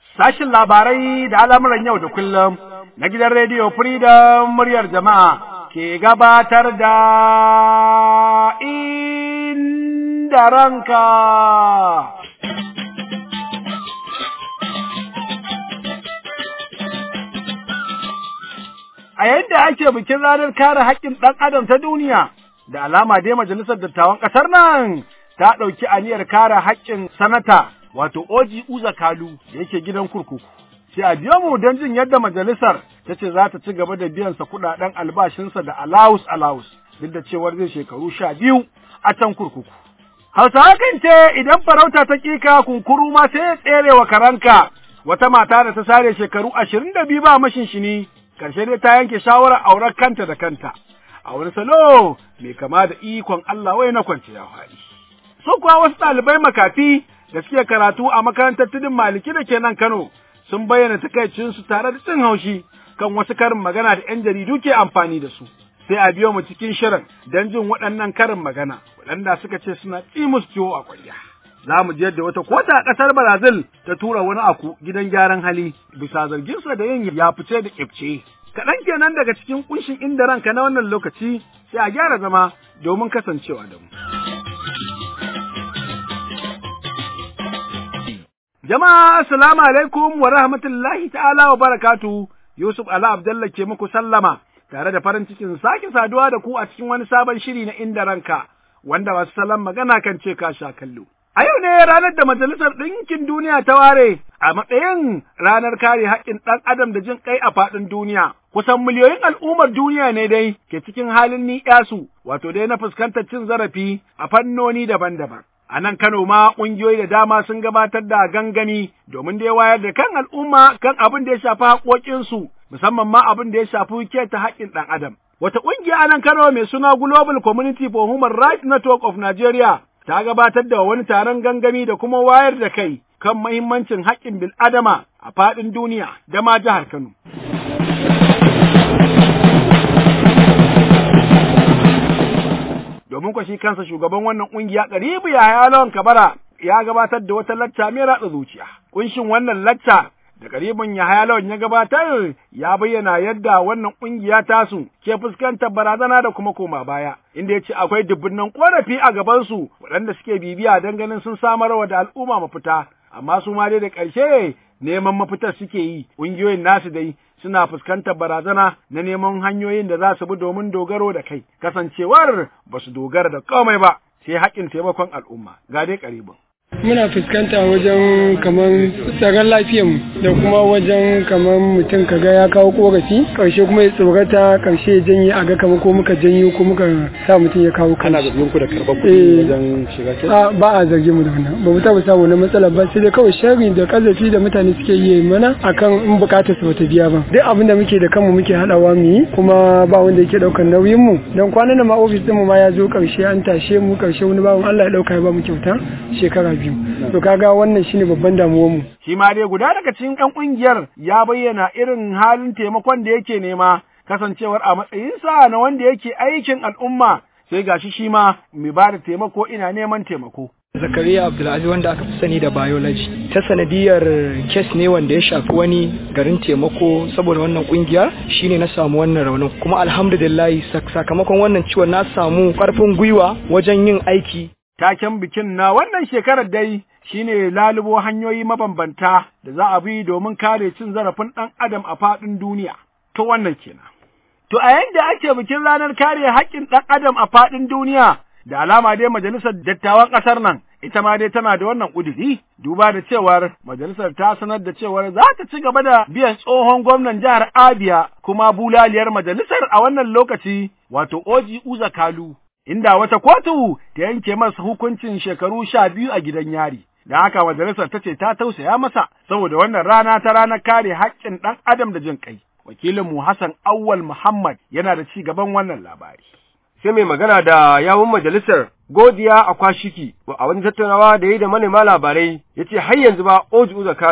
Sashin labarai da al'amuran yau da kullum na gidan rediyo Freedom muryar jama'a ke gabatar da inda ranka. A yadda ake bikin ranar kare haƙƙin ɗan adam ta duniya, da alama dai majalisar dattawan ƙasar nan ta ɗauki aniyar kare haƙƙin sanata wato Oji Uza Kalu da yake gidan kurkuku. Sai a biyo mu don jin yadda majalisar ta ce za ta ci gaba da biyansa kuɗaɗen albashinsa da alawus alawus duk da cewar zai shekaru sha biyu a can kurkuku. Hausawa kan ce idan farauta ta ƙika kunkuru ma sai ya tsere wa karanka wata mata da ta sare shekaru ashirin da biyu ba mashinshini ƙarshe dai ta yanke shawarar auren kanta da kanta. A wani salo mai kama da ikon Allah wai na kwanciya faɗi. Su kuwa wasu ɗalibai makafi da suke karatu a makarantar tudun maliki da ke nan Kano sun bayyana takaicinsu tare da cin haushi kan wasu karin magana da 'yan jaridu ke amfani da su. Sai a biyo mu cikin shirin don jin waɗannan karin magana waɗanda suka ce suna ƙi musu ciwo a ƙwarya. Za mu ji yadda wata kota a ƙasar Brazil ta tura wani aku gidan gyaran hali bisa zarginsa da yin ya fice da ƙibce. Kaɗan kenan daga cikin ƙunshin inda ranka na wannan lokaci sai a gyara zama domin kasancewa da mu. Jama'a assalamu alaikum wa rahmatullahi ta'ala wa barakatu Yusuf Ala Abdalla ke muku sallama tare da farin cikin sake saduwa da ku a cikin wani sabon shiri na inda ranka wanda wasu salon magana kan ce ka sha kallo. A yau ne ranar da Majalisar Ɗinkin Duniya ta ware a matsayin ranar kare haƙƙin ɗan adam da jin ƙai a faɗin duniya. Kusan miliyoyin al'ummar duniya ne dai ke cikin halin ni'yasu, wato dai na fuskantar cin zarafi a fannoni daban-daban. A nan Kano ma ƙungiyoyi da dama sun gabatar da gangami domin dai wayar da kan al'umma kan abin da ya shafi haƙoƙinsu, musamman ma abin da ya shafi keta haƙƙin ɗan adam. Wata ƙungiya a nan Kano mai suna Global Community for Human Rights Network of Nigeria ta gabatar da wani taron gangami da kuma wayar da kai kan mahimmancin haƙƙin bil'adama a faɗin duniya da ma jihar Kano. Domin kwa shi kansa shugaban wannan ƙungiya ƙaribu ya lawan kabara ya gabatar da wata lacca mai ratsa zuciya. Kunshin wannan lacca da karibin Yahaya Lawan ya gabatar ya bayyana yadda wannan ƙungiya tasu ke fuskantar barazana da kuma koma baya, inda ya ce akwai dubbunan ƙorafi a gabansu waɗanda suke bibiya don ganin sun samar wa da al'umma mafita, amma su ma dai da ƙarshe neman mafitar suke yi, ƙungiyoyin nasu dai suna fuskantar barazana na neman hanyoyin da za su bi domin dogaro da kai, kasancewar ba su dogara da komai ba, sai haƙƙin taimakon al'umma, ga dai karibin. muna fuskanta wajen kaman tsaron lafiyanmu da kuma wajen kaman mutum kaga ya kawo korafi karshe kuma ya tsorata karshe ya janye a ga kamar ko muka janyo ko muka sa mutum ya kawo kana kanshi zargin ku da karɓar kuɗi wajen shiga kes a ba a zargi mu da wannan ba mu taɓa samu na matsala ba sai dai kawai sharri da kazafi da mutane suke yi mana akan in bukatar su bata biya ba duk abin da muke da kanmu muke haɗawa mu yi kuma ba wanda yake ɗaukar nauyin mu dan kwanan nan ma ofis din mu ma ya zo karshe an tashe mu karshe wani bawan Allah ya ɗauka ya ba mu kyauta shekara biyu to kaga wannan shine babban damuwar mu Shi ma dai guda daga cikin ‘yan ƙungiyar ya bayyana irin halin taimakon da yake nema, kasancewar a matsayinsa na wanda yake aikin al'umma, sai gashi shi ma mai ba da taimako ina neman taimako. Zakariya Abdulaziz wanda aka fi sani da biology ta sanadiyar kes ne wanda ya shafi wani garin taimako saboda wannan kungiyar shine na samu wannan raunin kuma alhamdulillah sak- sakamakon wannan ciwon na samu karfin gwiwa wajen yin aiki Taken bikin na wannan shekarar dai shine lalubo hanyoyi mabambanta da za a bi domin kare cin zarafin ɗan adam a faɗin duniya. To wannan kenan. To a yanda ake bikin ranar kare haƙƙin ɗan adam a faɗin duniya, da alama dai majalisar dattawan ƙasar nan, ita ma dai tana da wannan ƙuduri, duba da cewar majalisar ta sanar da cewar za ta ci gaba da biyan tsohon gwamnan jihar Abia kuma bulaliyar majalisar a wannan lokaci, wato Oji Uza Kalu. Inda wata kotu ta yanke masa hukuncin shekaru sha biyu a gidan yari. Da haka majalisar ta ce ta tausaya masa saboda wannan rana ta ranar kare haƙƙin ɗan adam da jin ƙai. Wakilinmu Hassan Awwal Muhammad yana da ci gaban wannan labari. sai mai magana da yawun majalisar godiya a kwashiki a wani tattaunawa da ya yi da manema labarai ya ce har yanzu ba oji uza kalu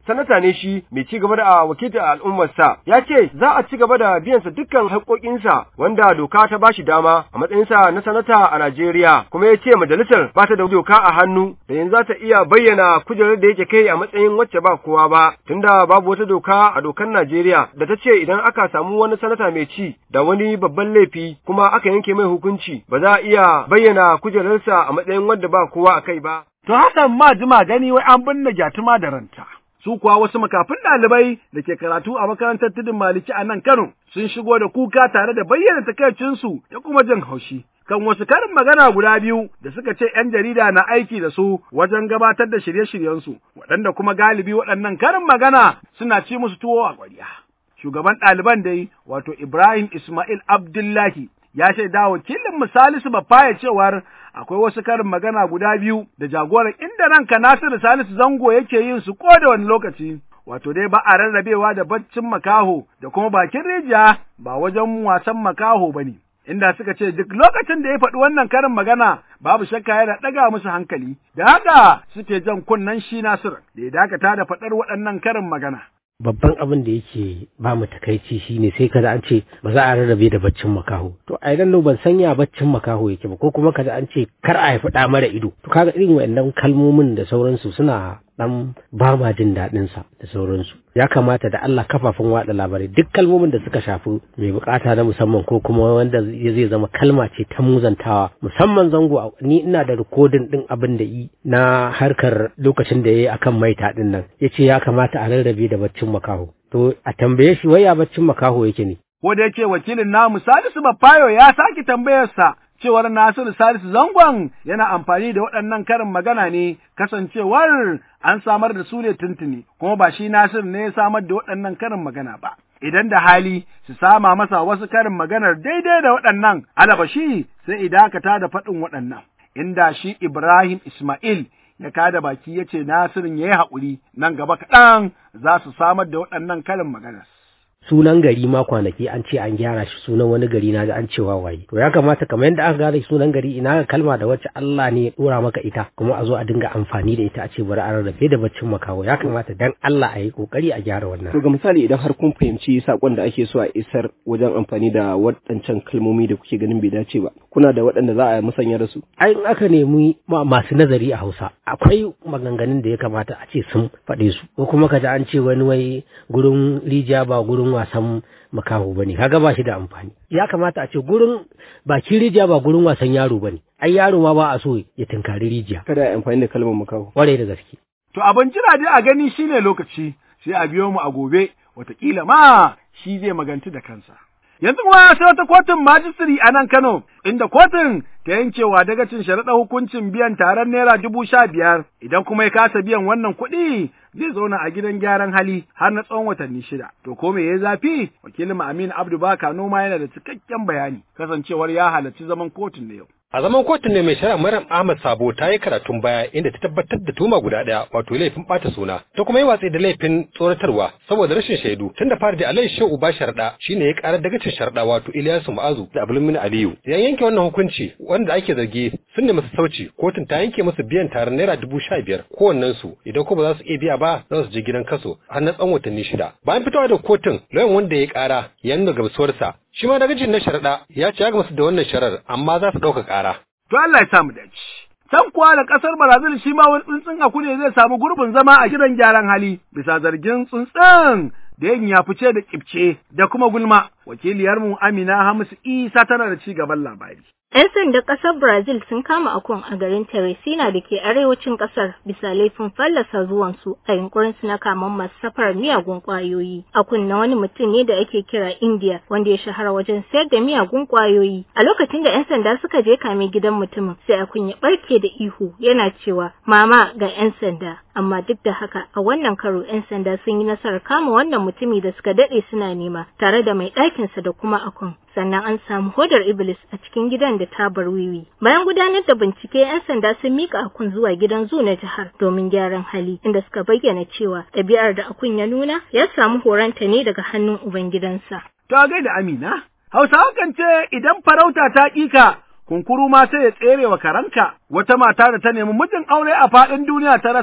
sanata ne shi mai ci gaba da wakiltar al'ummarsa ya ce za a ci gaba da biyansa dukkan haƙoƙinsa wanda doka ta bashi dama a matsayinsa na sanata a Najeriya kuma ya ce majalisar ba ta da doka a hannu da yanzu za ta iya bayyana kujerar da yake kai a matsayin wacce ba kowa ba tunda babu wata doka a dokar Najeriya da ta ce idan aka samu wani sanata mai ci da wani babban laifi kuma aka yanke mai hukunci ba za a iya bayyana kujerarsa a matsayin wanda ba kowa a kai ba. To Hassan ma jima gani wai an binne gyatuma da ranta. Su kuwa wasu makafin ɗalibai da ke karatu a makarantar tudun Maliki a nan Kano sun shigo da kuka tare da bayyana takaicinsu da kuma jin haushi. Kan wasu karin magana guda biyu da suka ce ‘yan jarida na aiki da su wajen gabatar da shirye-shiryensu, waɗanda kuma galibi waɗannan karin magana suna ci musu tuwo a ƙwarya. Shugaban ɗaliban dai, wato Ibrahim Ismail Abdullahi, ya shaida wakilin misalisu Bafaya cewar akwai wasu karin magana guda biyu da jagoran inda ranka Nasiru Salisu Zango yake yin su ko da wani lokaci. Wato dai ba a rarrabewa da baccin makaho da kuma bakin rijiya ba wajen wasan makaho ba ne. Inda suka ce duk lokacin da ya faɗi wannan karin magana babu shakka yana ɗaga musu hankali, da haka suke jan kunnen shi Nasiru da ya dakata da faɗar waɗannan karin magana. babban abin da yake ba mu takaici shine sai kada an ce ba za a rarrabe da baccin makaho to a idan ban sanya baccin makaho yake ba ko kuma kada an ce kar a haifi ɗa mara ido to kaga irin waɗannan kalmomin da sauransu suna dan ba ma jin daɗin sa da sauransu ya kamata da Allah kafafen watsa labarai duk kalmomin da suka shafi mai bukata na musamman ko kuma wanda zai zama kalma ce ta muzantawa musamman zango ni ina da rikodin din abin da yi na harkar lokacin da yayi akan maita din nan yace ya kamata a rarrabe da baccin makaho to a tambaye shi waya baccin makaho yake ne ko da yake wakilin namu Salisu Bafayo ya sake tambayarsa cewar Nasiru Salisu Zangon yana amfani da waɗannan karin magana ne kasancewar an samar da su ne tuntuni kuma ba shi Nasiru ne ya samar da waɗannan karin magana ba. Idan da hali su sama masa wasu karin maganar daidai da waɗannan alabashi sai idakata da faɗin waɗannan. Inda shi Ibrahim Ismail ya kada baki ya ce Nasirin ya yi haƙuri nan gaba kaɗan za su samar da waɗannan karin maganar. sunan gari ma kwanaki an ce an gyara shi sunan wani gari na ga an cewa waye to ya kamata kamar yadda aka gane sunan gari ina ga kalma da wacce Allah ne ya dora maka ita kuma a zo a dinga amfani da ita a ce bari a rarrafe da baccin makaho ya kamata dan Allah a yi kokari a gyara wannan to ga misali idan har kun fahimci sakon da ake so a isar wajen amfani da waɗancan kalmomi da kuke ganin bai dace ba kuna da waɗanda za a musanya da su ai in aka nemi masu nazari a Hausa akwai maganganun da ya kamata a ce sun faɗe su ko kuma kaji an ce wani wai gurin rijiya ba gurin wasan makaho ba ne kaga ba shi da amfani ya kamata a ce gurin bakin rijiya ba gurin wasan yaro ba ne ai yaro ma ba a so ya tunkari rijiya kada a amfani da kalmar makaho kwarai da gaske to abin jira dai a gani shine lokaci sai a biyo mu a gobe wataƙila ma shi zai maganti da kansa yanzu kuma sai wata kotun majistiri a nan Kano, inda kotun ta yankewa daga cin sharaɗa hukuncin biyan taron naira dubu sha biyar, idan kuma ya kasa biyan wannan kuɗi zai zauna a gidan gyaran hali har na tsawon watanni shida. To ko me ya zafi? Wakilin Aminu Abdu Baka noma yana da cikakken bayani, kasancewar ya halarci zaman kotun da yau. A zaman kotun ne mai shari'a Maryam Ahmad Sabo ta yi karatun baya inda ta tabbatar da tuma guda ɗaya wato laifin ɓata suna ta kuma yi watsi da laifin tsoratarwa saboda rashin shaidu tun da fari da Alayhi Shehu Uba Sharda shine ya karar daga cin Sharda wato Ilyasu Ma'azu da Abdulmin Aliyu. Ya yanke wannan hukunci wanda ake zargi sun nemi sauci kotun ta yanke musu biyan taron naira dubu sha biyar kowannen su idan ko ba za su iya biya ba za su je gidan kaso har na tsawon watanni shida. Bayan fitowa da kotun lauyan wanda ya kara ya nuna gamsuwarsa shi ma dagacin na sharaɗa ya ce ya gamsu da wannan sharar amma za su ɗauka ƙara. To Allah ya samu dace. Can kuwa da ƙasar Brazil shi ma wani tsuntsun aku ne zai samu gurbin zama a gidan gyaran hali bisa zargin tsuntsun da yin ya fice da kibce da kuma gulma. Wakiliyarmu Amina Hamisu Isa tana da ci gaban labari. 'Yan sandan ƙasar Brazil sun kama akun a garin Teresina da ke arewacin ƙasar bisa laifin fallasa zuwansu a yunkurin su na kaman masu safarar miyagun ƙwayoyi. Akun na wani mutum ne da ake kira India wanda ya shahara wajen sayar da miyagun ƙwayoyi. A lokacin da 'yan sanda suka je kame gidan mutumin sai akun ya ɓarke da ihu yana cewa mama ga 'yan sanda. Amma duk da haka a wannan karo 'yan sanda sun yi nasarar kama wannan mutumi da suka daɗe suna nema tare da mai ɗakinsa da kuma akun. sannan an samu hodar iblis a cikin gidan da tabar wiwi bayan gudanar da bincike yan sanda sun mika akun zuwa gidan zu na jihar domin gyaran hali inda suka bayyana cewa ɗabi'ar da akun ya nuna ya samu horonta ne daga hannun ubangidansa To gaida Amina, Hausawa kan ce idan farauta ta ƙika kunkuru ma sai ya tsere wa karanka wata mata da ta nemi mijin aure a faɗin duniya ta rasa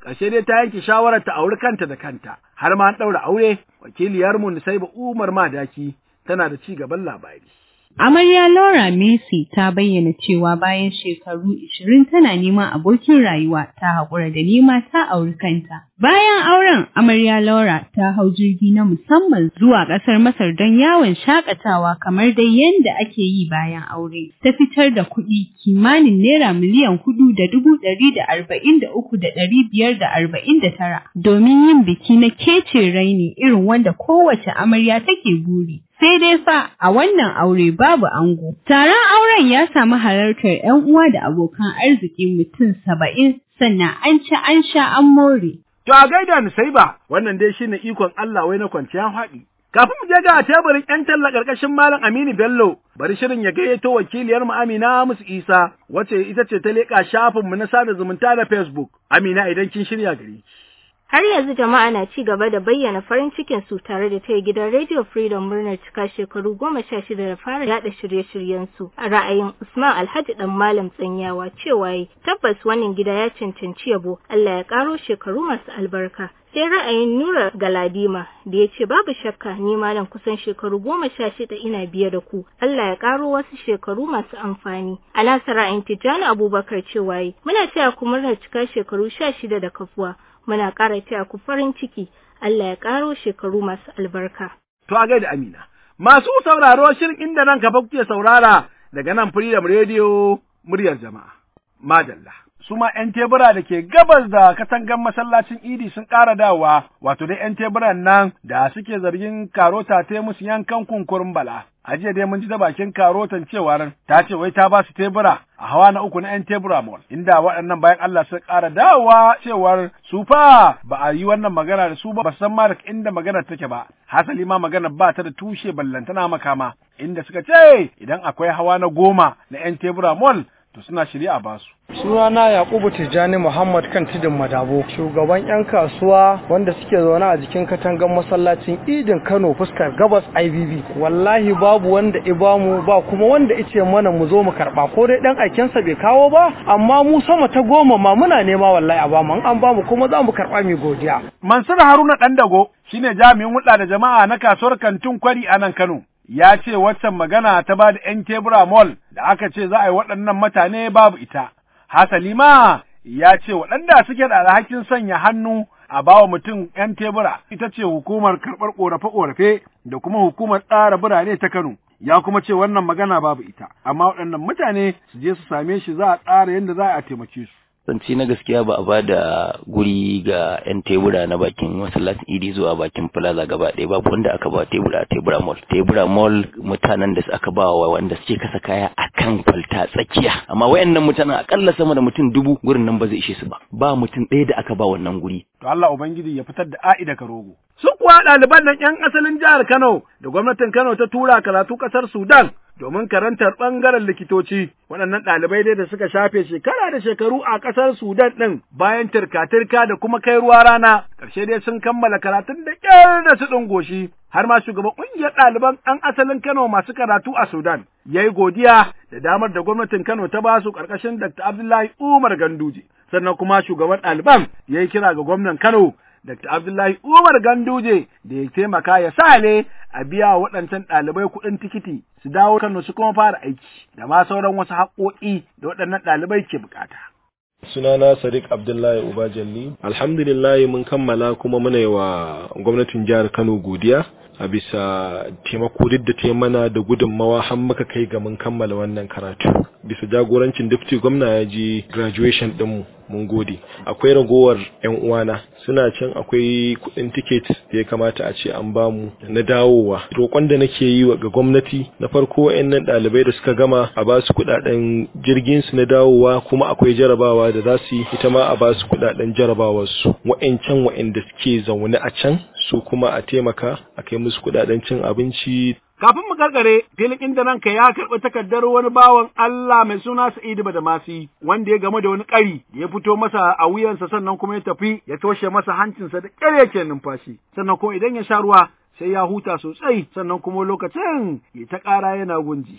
ƙarshe dai ta yanke shawarar ta auri kanta da kanta, har ma an ɗaura aure, wakiliyarmu Nusaiba Umar Madaki tana da ci gaban labari. Amarya Laura Messi ta bayyana cewa bayan shekaru 20 tana neman abokin rayuwa ta haƙura da nema ta auri kanta. Bayan auren, Amarya Laura ta hau jirgi na musamman zuwa ƙasar Masar don yawon shakatawa kamar dai yadda ake yi bayan aure. Ta fitar da kuɗi kimanin naira miliyan hudu da dubu ɗari da arba'in da uku da ɗari biyar da arba'in da tara domin yin biki na kece raini irin wanda kowace amarya take buri. sai dai fa a wannan aure babu ango. Taron auren ya samu halartar 'yan uwa da abokan arziki mutum saba'in sannan an ci an sha an more. To a gaida ni sai ba, wannan dai shine ikon Allah wai na kwanciyar haɗi. Kafin mu je ga teburin 'yan talla ƙarƙashin Malam Aminu Bello, bari shirin ya gayyato wakiliyar mu Amina Musu Isa, wacce ita ce ta leƙa shafinmu na sada zumunta da Facebook. Amina idan kin shirya gari. Har yanzu jama'a na ci gaba da bayyana farin cikin su tare da taya gidan Radio Freedom murnar cika shekaru goma sha shida da fara yada shirye-shiryen su. A ra'ayin Usman Alhaji dan Malam Tsanyawa cewa yi tabbas wannan gida ya cancanci yabo Allah ya karo shekaru masu albarka. Sai ra'ayin Nura Galadima da ya ce babu shakka ni malam kusan shekaru goma sha shida ina biye da ku. Allah ya karo wasu shekaru masu amfani. A nasa ra'ayin Tijjani Abubakar cewa yi muna taya ku murnar cika shekaru sha shida da kafuwa. muna ƙara taya ku farin ciki, Allah ya ƙaro shekaru masu albarka. To a gaida Amina, masu sauraro shirin inda nan kafa kuke saurara daga nan Freedom Radio muryar jama'a. Madalla. Su ma ‘yan tebura da ke gabas da katangan masallacin Idi sun ƙara dawowa, wato dai ‘yan teburan nan da suke zargin karota ta musu yankan kunkurin bala. A jiya dai mun ji ta bakin karotan cewar ta ce wai ta ba su tebura a hawa na uku na ‘yan tebura mall, inda waɗannan bayan Allah sun ƙara dawowa cewar su fa ba a yi wannan magana da su ba, ba san ma da inda maganar take ba. Hasali ma maganar ba ta da tushe ballantana makama, inda suka ce idan akwai hawa na goma na ‘yan tebura mall to suna shirya a basu. Sunana Yakubu Tijjani Muhammad kan tudun Madabo, shugaban 'yan kasuwa wanda suke zaune a jikin katangar masallacin Idin Kano fuskar gabas IBB. Wallahi babu wanda ibamu ba kuma wanda ice mana mu zo mu karba ko dai dan aikensa bai kawo ba amma mu sama ta goma ma muna nema wallahi a bamu an bamu kuma za mu karba mu godiya. Mansur Haruna Dandago shine jami'in hulɗa da jama'a na kasuwar kantin kwari a nan Kano. ya ce waccan magana ta ba da ‘yan tebura mall da aka ce za a yi waɗannan mutane babu ita. Hasali ma ya ce waɗanda suke da alhakin sanya hannu a bawa mutum ‘yan tebura ita ce hukumar karɓar ƙorafe-ƙorafe da kuma hukumar tsara birane ta Kano. Ya kuma ce wannan magana babu ita, amma waɗannan mutane su je su same shi za a tsara yadda za a taimake su. zance na gaskiya ba a ba da guri ga 'yan tebura na bakin masallacin idi zuwa bakin plaza gaba ɗaya babu wanda aka ba tebura a tebura mall tebura mall mutanen da aka ba wa wanda suke kasa kaya a kan kwalta tsakiya amma wayannan mutanen akalla sama da mutum dubu gurin nan ba zai ishe su ba ba mutum ɗaya da aka ba wannan guri to Allah ubangiji ya fitar da a'i daga rogo su kuwa ɗaliban nan 'yan asalin jihar Kano da gwamnatin Kano ta tura karatu ƙasar Sudan domin karantar ɓangaren likitoci waɗannan ɗalibai dai da suka shafe shekara da shekaru a ƙasar Sudan ɗin bayan tirka-tirka da kuma kai ruwa rana ƙarshe dai sun kammala karatun da ƙyar da su ɗin goshi har ma shugaban ƙungiyar ɗaliban ɗan asalin Kano masu karatu a Sudan ya yi godiya da damar da gwamnatin Kano ta ba su ƙarƙashin Dr. Abdullahi Umar Ganduje sannan kuma shugaban ɗaliban ya yi kira ga gwamnan Kano Dr. Abdullahi Umar Ganduje da ya taimaka ya sa ne a biya wa waɗancan ɗalibai kuɗin tikiti su dawo Kano su kuma fara aiki da ma sauran wasu haƙoƙi da waɗannan ɗalibai ke bukata. sunana sadiq abdullahi ubajalli alhamdulillah mun kammala kuma muna yi wa gwamnatin jihar kano godiya a bisa taimako duk da ta mana da gudunmawa har muka kai ga mun kammala wannan karatu bisa jagorancin dafti gwamna ya je graduation ɗinmu mun gode akwai ragowar yan uwana suna can akwai kuɗin tiket da ya kamata a ce an bamu na dawowa roƙon da nake yi ga gwamnati na farko wayannan ɗalibai da suka gama a ba su kuɗaɗen jirgin su na dawowa kuma akwai jarabawa da za su yi ita ma a ba su kuɗaɗen jarabawar su wayancan wayanda suke zaune a can su kuma a taimaka a kai musu kuɗaɗen cin abinci Kafin mu karkare, filin inda ranka ya karɓi takardar wani bawan Allah mai suna Sa'idu Badamasi, wanda ya game da wani ƙari da ya fito masa a wuyansa sannan kuma ya tafi ya toshe masa hancinsa da ƙyar yake numfashi. Sannan kuma idan ya sha ruwa sai ya huta sosai sannan kuma lokacin ya ta ƙara yana gunji.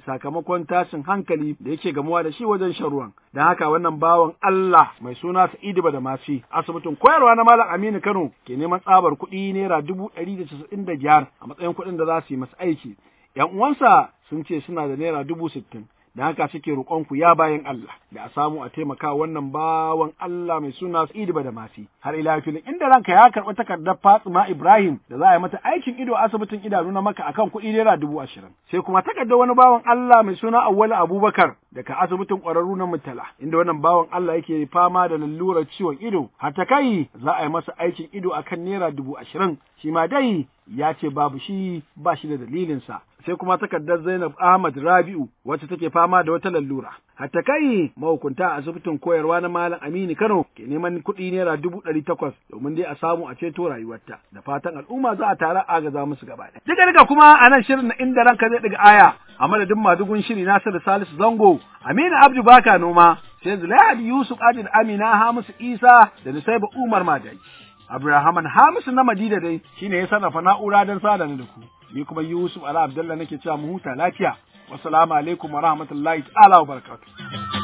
sakamakon tashin hankali da yake gamuwa da shi wajen shan ruwan. Don haka wannan bawan Allah mai suna Sa'idu Badamasi asibitin koyarwa na Malam Aminu Kano ke neman tsabar kuɗi naira dubu ɗari da casa'in da biyar a matsayin kuɗin da za su yi masa aiki. ‘Yan uwansa sun ce suna da naira dubu sittin. da haka suke roƙonku ya bayan Allah da a samu a taimaka wannan bawan Allah mai suna Sa'idu Badamasi har ila filin inda ranka ya karɓi takardar Fatima Ibrahim da za a yi mata aikin ido a asibitin idanu na maka akan kuɗi naira dubu ashirin sai kuma takardar wani bawan Allah mai suna Awwalu Abubakar daga asibitin ƙwararru na Murtala inda wannan bawan Allah yake fama da lalurar ciwon ido har ta kai za a yi masa aikin ido akan naira dubu ashirin shi ma dai ya ce babu shi ba shi da dalilinsa sai kuma takardar Zainab Ahmad Rabi'u wacce take fama da wata lallura. Hatta kai mahukunta a asibitin koyarwa na Malam Aminu Kano ke neman kuɗi naira dubu ɗari takwas domin dai a samu a ceto rayuwarta. Da fatan al'umma za a tare agaza musu gaba ɗaya. Duka duka kuma a nan shirin na inda ranka zai ɗiga aya a madadin madugun shiri Nasiru Salisu Zango, Aminu Abdu Baka Noma, sai Zulaihat Yusuf Adil Amina Hamisu Isa da Nusaiba Umar Madaki. Abrahaman Hamisu na Madina dai shine ya sarrafa na'ura don sada da ku. Ni kuma Yusuf Ala Abdullah nake cewa mu huta lafiya. Wassalamu alaikum wa rahmatullahi ta'ala wa barakatuh.